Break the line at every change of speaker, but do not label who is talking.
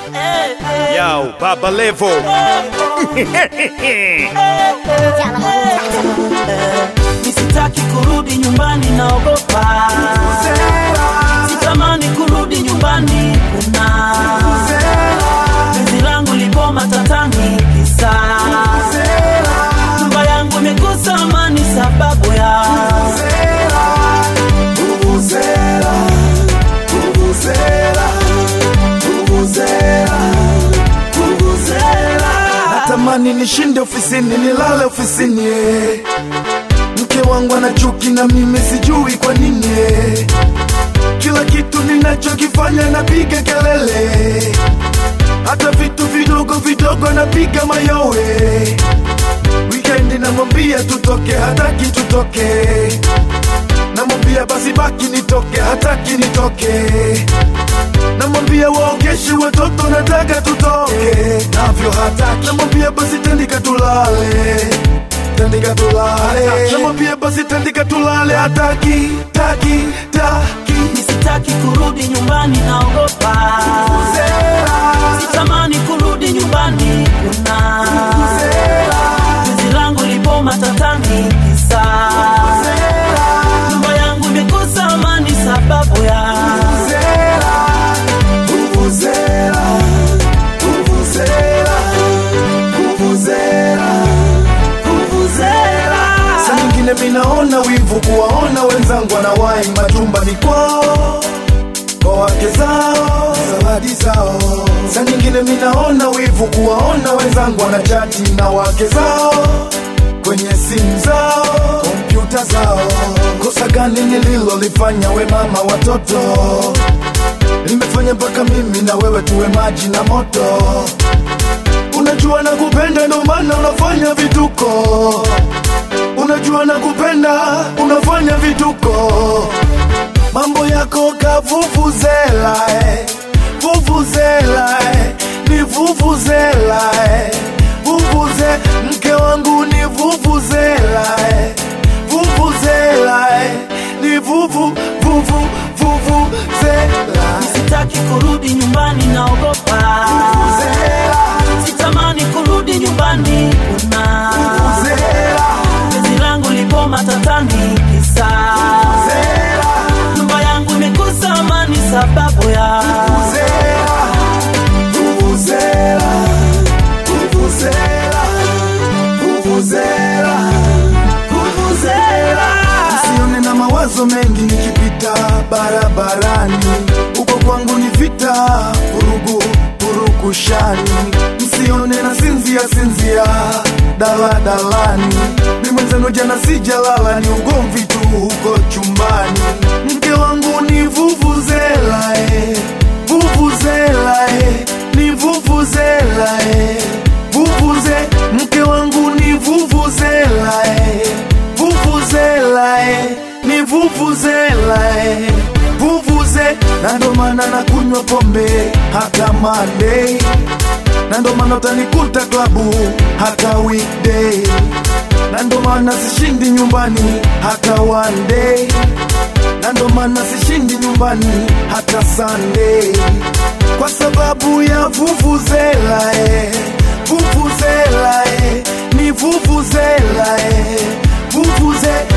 Yo, Baba Levo.
Nisitaki kurudi nyumbani, naogopa. Sitamani kurudi nyumbani, kuna penzi langu lipo matatani, kisa nyumba yangu imekosa amani sababu ya
Natamani nishinde ofisini, nilale ofisini. eh. Mke wangu ana chuki na mimi, sijui kwa nini. eh. Kila kitu ninachokifanya napiga kelele, hata vitu vidogo vidogo napiga mayowe. Wikendi namwambia tutoke, hataki tutoke. Namwambia basi baki nitoke, hataki nitoke namwambia waogeshe watoto nataka tutoke navyo hataki namwambia basi tandika tulale tandika tulale namwambia basi tandika tulale hataki taki taki
nisitaki kurudi nyumbani, naogopa. Sitamani kurudi nyumbani, kuna penzi langu lipo matatani, kisa nyumba yangu imekosa amani sababu ya
Vuvuzela, vuvuzela, vuvuzela, vuvuzela. Saa nyingine minaona wivu kuwaona wenzangu wanawahi majumbani kwao kwa wake zao, zawadi zao. Saa nyingine minaona wivu kuwaona wenzangu wanachati na wake zao kwenye simu zao, kompyuta zao. Kosa gani nililolifanya we mama watoto? Nimefanya mpaka mimi na wewe tuwe maji na moto. Unajua na kupenda, ndo maana unafanya vituko. Unajua na kupenda, unafanya vituko. Mambo yako kavuvuzela, eh. vuvuzela, eh. ni vuvuzela, eh. vuvuze mke wangu ni vuvuzela, eh. vuvuzela, eh. ni vuvu vuvu vuvuzela.
Sitaki kurudi nyumbani, naogopa. Sitamani kurudi nyumbani, kuna penzi langu lipo matatani, kisa nyumba yangu imekosa amani sababu ya
Vuvuzela, vuvuzela, vuvuzela, vuvuzela. Usione na mawazo mengi nikipita barabarani, huko kwangu ni vita, vurugu purukushani. Msione na sinzia sinzia daladalani, mi mwenzenu jana sijalala, ni ugomvi tu huko chumbani. Mke wangu ni vuvuzela eh. Vuvuzela eh, ni vuvuzela eh, vuvuze mke wangu ni vuvuzela eh, vuvuzela eh, ni vuvuzela eh, vuvuze na ndo maana nakunywa pombe hata Monday na ndo maana utanikuta klabu hata weekday na ndo maana sishindi nyumbani hata one day na ndo maana sishindi nyumbani hata Sunday kwa sababu ya vuvuzela eh, vuvuzela eh, ni vuvuzela eh, vuvuze